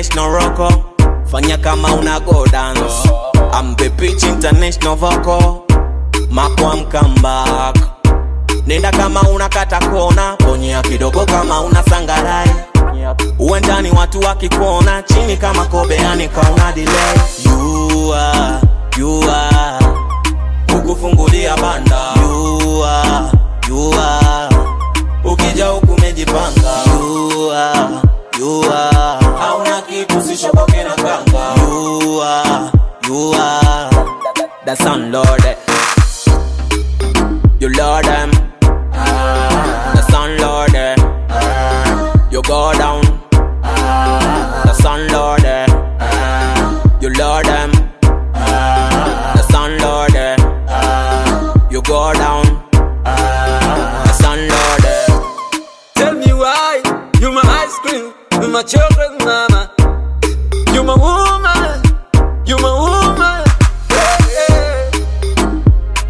international rocko fanya kama una go dance I'm the pitch international vocal makwa mkambak nenda kama unakata kona bonyea kidogo kama una sangarai uwanjani watu wakikuona chini kama kobeani kauna delay you are, you are kukufungulia banda you are, you are ukija huku umejipanga you are, you are hauna kitu sishoboke na kanga you are, you are the sun lord you lord them the sun lord you go down the sun lord you lord them the sun lord you go down the sun lord Tell me why you my ice cream, you my chocolate mama. You my woman, you my woman. Yeah, yeah.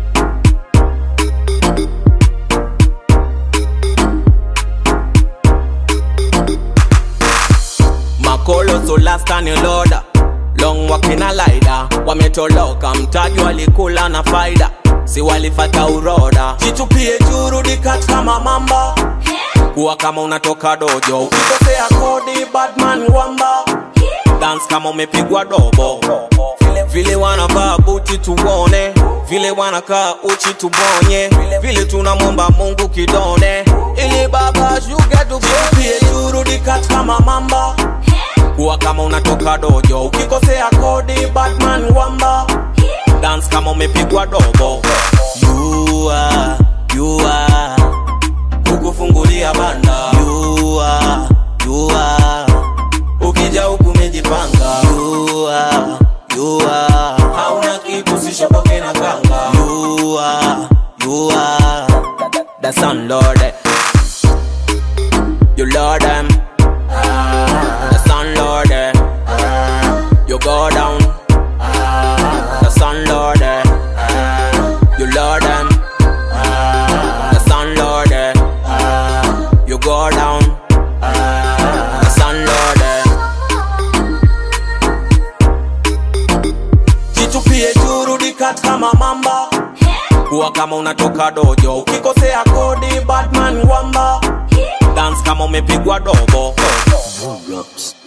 makolo solastani loda long wakina laida wametoloka mtaji walikula na faida si walifata uroda jitupie jurudi katika mamamba kuwa kama unatoka dojo ukikosea kodi badman wamba dance kama umepigwa dobo vile, vile wanavaa buti tuone vile wanakaa uchi tubonye vile tunamwomba mungu kidone ili baba shuge tupie jurudi katika mamamba kuwa kama unatoka dojo ukikosea kodi batman wamba dance kama umepigwa dobo you are, you are, kukufungulia banda you are, you are, ukija huku umejipanga you are, you are, hauna kitu sishoboke na kanga you are, you are, the sun lord you lord them the sun lord you go down the sun lord you lord them the sun lord you go down the sun lord jitupie jurudi katika mamamba kuwa kama unatoka dojo ukikosea kodi batman wamba dance kama umepigwa dobo Roblox.